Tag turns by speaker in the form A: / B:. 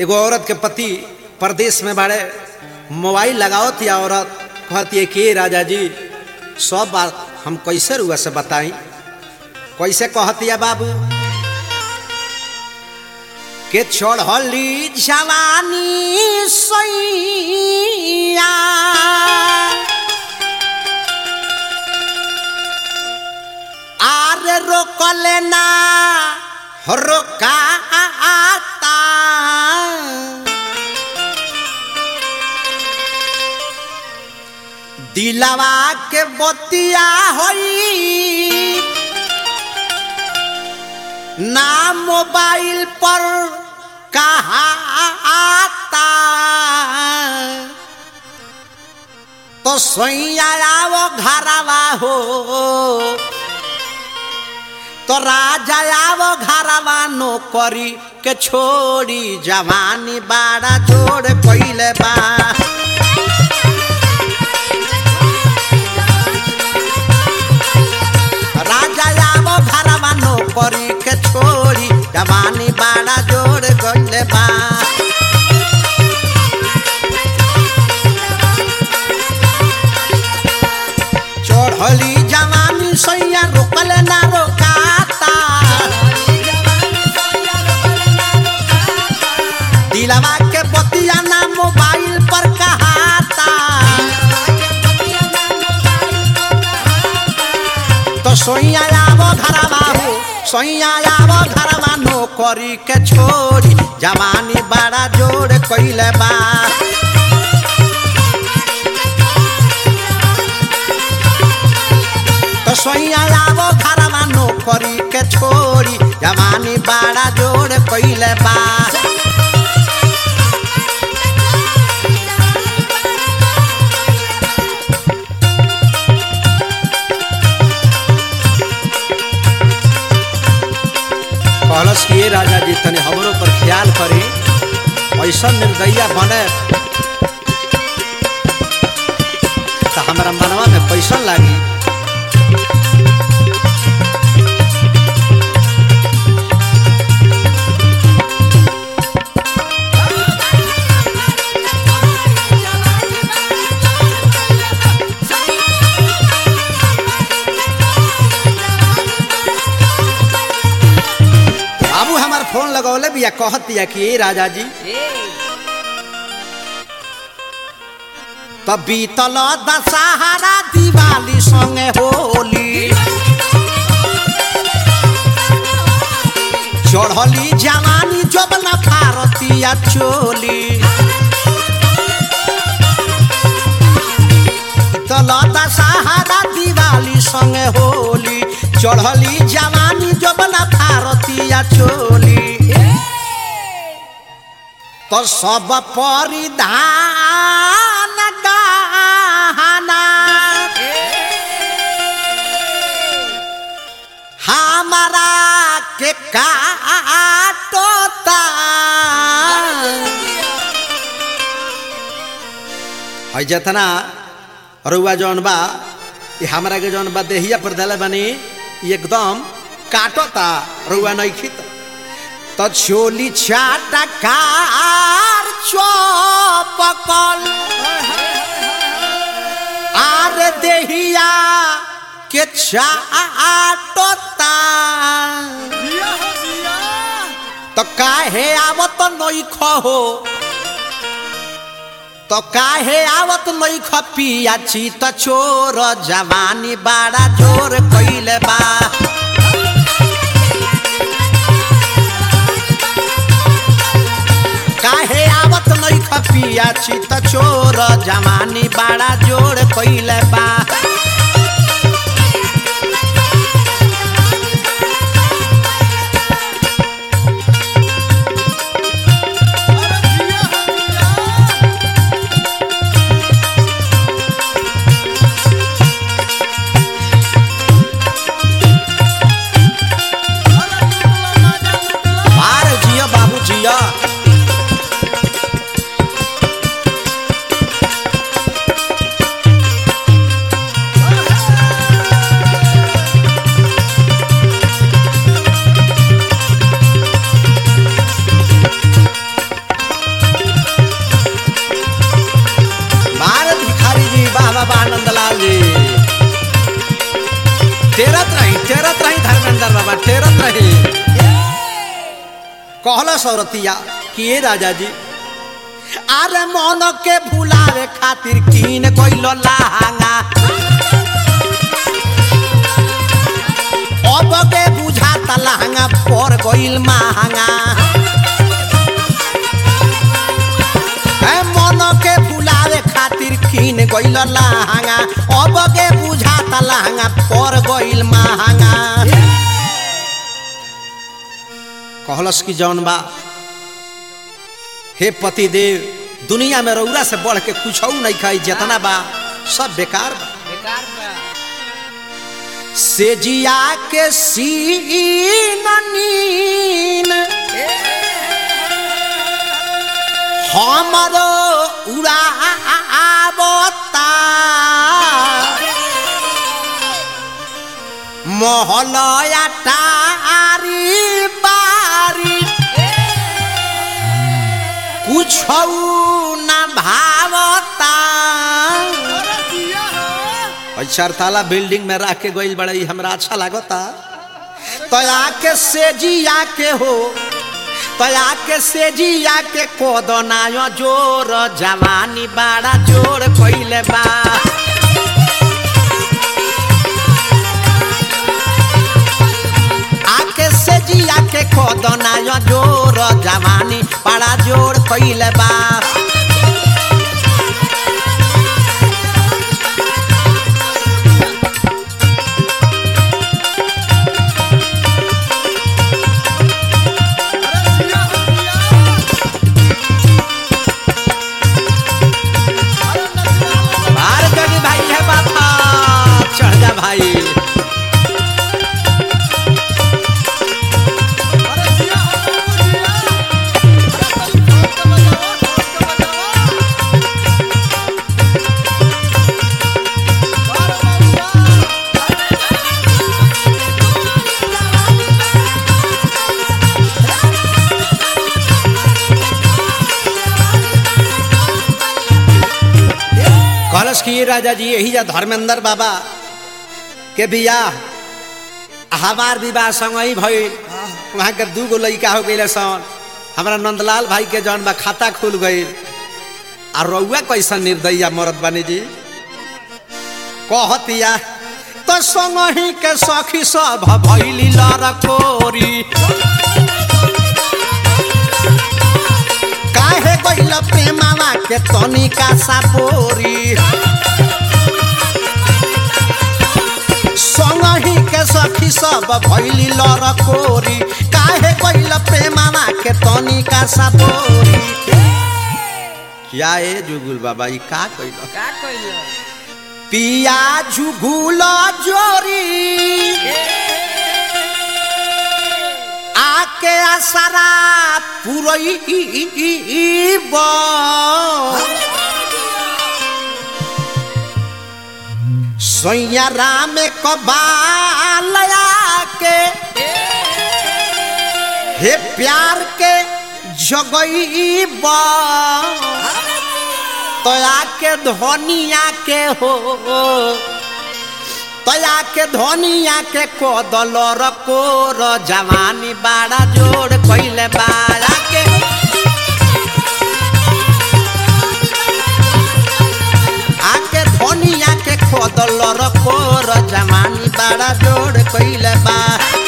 A: एगो औरत के पति परदेश में बाड़े मोबाइल लगावत या औरत कहती है कि राजा जी सब बात हम कैसे रुआ से बताई कैसे कहती है बाबू के चढ़ली जवानी सैया आरे रोकले ना रोकाता दिलवा के बतिया होई ना मोबाइल पर कहा आता तो सोइया वो घरवा हो तो राजा आवो घरवा नौकरी के छोड़ी जवानी बाड़ा जोड़ पहिले बा राजा आवो घरवा नौकरी के छोड़ी जवानी बाड़ा जोड़ गइले बा चढ़ली जवानी सैया रोकल ना रोकाता दिलवा के बतिया ना मोबाइल पर कहाता तो सोइया आवो घरवा हो सोइया आवो घरवा नौकरी के छोड़ी जवानी बड़ा जोड़ कइले बा तो सोइया आवो घरवा नौकरी के छोड़ी जवानी बड़ा जोड़ कइले बा कहलस कि ये राजा जी तने हमरो पर ख्याल करी ऐसा निर्दया बने तो हमारा मनवा में पैसा लागी बाबू हमार फोन लगौले बिया कहत बिया कि ए राजा जी तब बीतल दशहरा दिवाली संगे होली चढ़ली जवानी जबना भारतीय चोली बीतल दशहरा दिवाली संगे होली चढ़ली जवानी जबना भारतीय चोली तो सब परिधान गहना हमारा के काटोता है जतना रुआ जौन बा ये हमरा के जौन बा देहिया पर दले बनी एकदम काटोता रुआ नहीं खित तो छोली चाटा कार चौपकल आर देहिया के चाटोता तो काहे आवत नई खहो तो काहे आवत नई खपिया छी त चोर जवानी बाड़ा जोर कइले बा काहे आवत नई खपिया छी त चोर जवानी बाड़ा जोर कइले बा मार जिया बाबू जिया टेरत रही कहला सौरतिया कि ए राजा जी अरे मन के भुलावे खातिर कीन कोइलो लहंगा अब के बुझाता लहंगा पर गइल महंगा ए मन के भुलावे खातिर कीन गइल लहंगा अब के बुझाता लहंगा पर गइल महंगा कहलस कि जौन बा हे पति देव दुनिया में रौरा से बढ़ के कुछ नहीं खाई जितना बा सब बेकार बा
B: बेकार बा
A: से जिया के सीन नीन हमरो उड़ावता मोहलया टारी बारी कुछ न भावता चार ताला बिल्डिंग में रख के गइल बड़ा ई हमरा अच्छा लागता तया के सेजिया के हो तया के सेजिया के कोदनायो जोर जवानी बड़ा जोर कइले बा आके सेजिया के कोदनायो जोर जवानी बड़ा जोर कइले बा बाहर जगी भाई है बाबा चढ़ जा भाई कहलस कि ये राजा जी यही जा धर्मेंद्र बाबा के बियाह हमार विवाह संग ही भइल वहाँ के दू गो लड़का हो गई सन हमारा नंदलाल भाई के जौन बा खाता खुल गई आ रउआ कैसा निर्दया मरद बानी जी कहतिया तो संग ही के सखी सब भैली लड़कोरी काहे गइल प्रेमावा के तनिका सापोरी संगही के सखी सब भैली लड़कोरी काहे गइल प्रेमावा के तनिका सापोरी क्या ए जुगुल बाबा ई का कइल
B: का कइल
A: पिया जुगुल जोरी आके आसरा पुरई सैया राम कबालया के हे प्यार के जगई तया के धनिया के हो तया के धनिया के कोदल रकोर जवानी बाड़ा जोड़ कइले बाड़ा के आके धनिया के कोदल रकोर जवानी बाड़ा जोड़ कइले बा